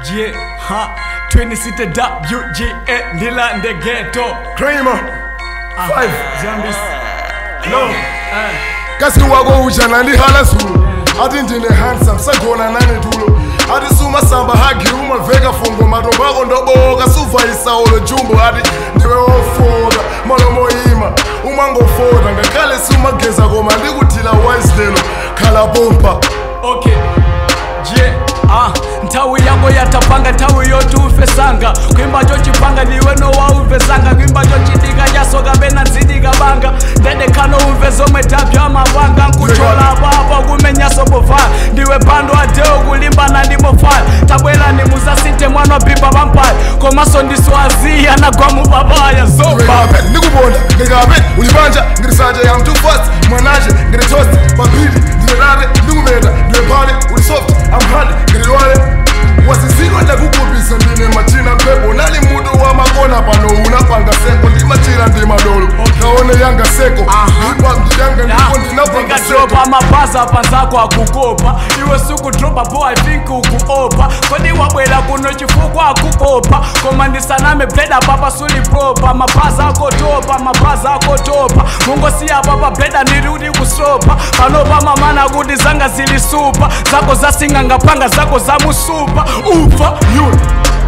Yeah, ha, 26 WGA, Lila in the ghetto. Kramer Five Zambis. No Eh, kasi wako ujana ndihala zulu ati ndine handsome sagona nane tulo ati sumasamba hagi umaveka fungo matombo ako ndoboka suvaisaulo jumbo ati ndiwe wofoka malomo ima umangofoda ngakhale sumageza koma ndikuthila wise lelo khala pompa okay. Yeah, ah, nthawi yako yatapanga nthawi yoti ufesanga kwimba chocipanga niwe nowaumvesanga kwimba chocidika chasoka pena nzidika banga ndedekhano umve zomwe tapya mapanga nkuchola papa kumenyaso povala ndiwe pando adeo kulimbana ndi mofala tabwera ni musasite mwana wabhibha pampaya komanso ndiswaziya nagwa mupapaya zoba ngikape ndikuponda ngikape ulipanja ngirisanje yam too fast mwanaje ngiri toast papili ndinenate ndikupeta ndiwe phale uli soft am hard ngililwale wasizidwa ndakukupisa ndine machina mphepo nali mutu wamakona pano unapanga seko ndimachira ndi madolo kaone yanga seko ipa ndiyanga ndipo ndinapanga seko ndingadropa mabhaza panzako akukopa iwe sukudropa bo i think ukuopa kodi wabwera kuno chifukwa akukopa koma ndisaname bleda papa sulipropa mabhaza akotopa mabhaza akotopa mungosiya papa bleda ndiri kusopa panopa mamana kuti zanga zili supa zako zasinga ngapanga zako zamusupa ufa yule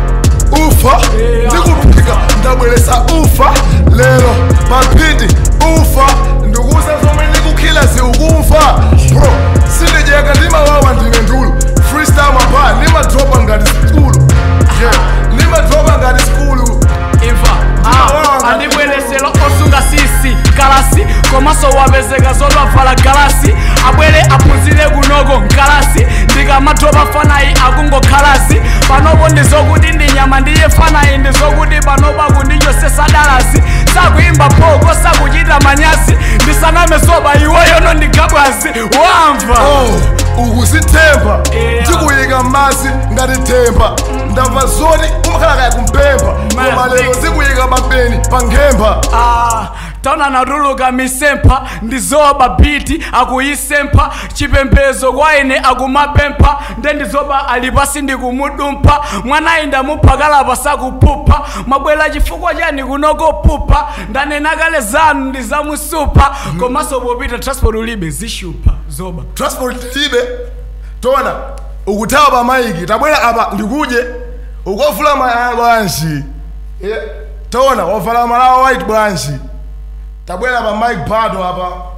ufa ndikuphika ndabweresa ufa lero maphindi ufa ndikuza zomwe ndikukhila ziukumfa bro sindijeka ndimawawa ndine ndulu freestyle mapha ndimadropa ngati skulu yeah ndimadropa ngati skulu imva Ndinawanga. andibweresera osunga sisi kalasi komanso wapezeka zolwavala galasi abwere aphunzire kunoko nkalasi ndikamadropa fanayi akungokhalasi panopo ndizokuti ndi nyama ndiye fanayi ndizokuti panopa kundichosesa dalasi sakuyimba phoko sakuchita manyasi ndisaname soba iweyono ndigabwazi wamva oh ukuzithemba Yeah. ndikuyika m'madzi ngati themba ndamva zoti umakhala kaya kumpemba koma lero zikuyika mapeni pa nkhemba Ah, taona natuluka misempha ndizoba biti akuyisempha chipembezo kwa ine akumapempha nde ndizoba ali pasi ndikumudumpha mwanayi ndamuphakala sakupupha mwabwera chifukwa chani kunokopupha ndanena kale zanu ndizamusupha komanso popita transport ulibe zishupa zoba transport libe tona ukuthawa pa maiki tabwera apa ndikudye ukofula malaya bwanji Yeah. tona wavala malawa white bwanji tabwera pa mike bado apa